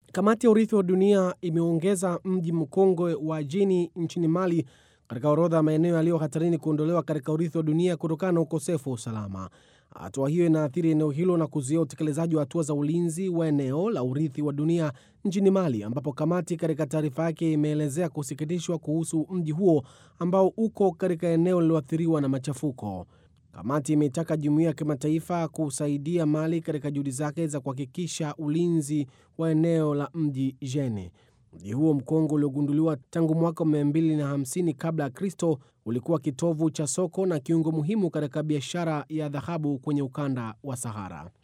Kamati ya urithi wa dunia imeongeza mji mkongwe wa Jini nchini Mali katika orodha ya maeneo yaliyo hatarini kuondolewa katika urithi wa dunia kutokana na ukosefu wa usalama. Hatua hiyo inaathiri eneo hilo na kuzuia utekelezaji wa hatua za ulinzi wa eneo la urithi wa dunia nchini Mali, ambapo kamati katika taarifa yake imeelezea kusikitishwa kuhusu mji huo ambao uko katika eneo lililoathiriwa na machafuko. Kamati imeitaka jumuiya ya kimataifa kusaidia Mali katika juhudi zake za kuhakikisha ulinzi wa eneo la mji Jene. Mji huo mkongwe uliogunduliwa tangu mwaka 250 kabla ya Kristo ulikuwa kitovu cha soko na kiungo muhimu katika biashara ya dhahabu kwenye ukanda wa Sahara.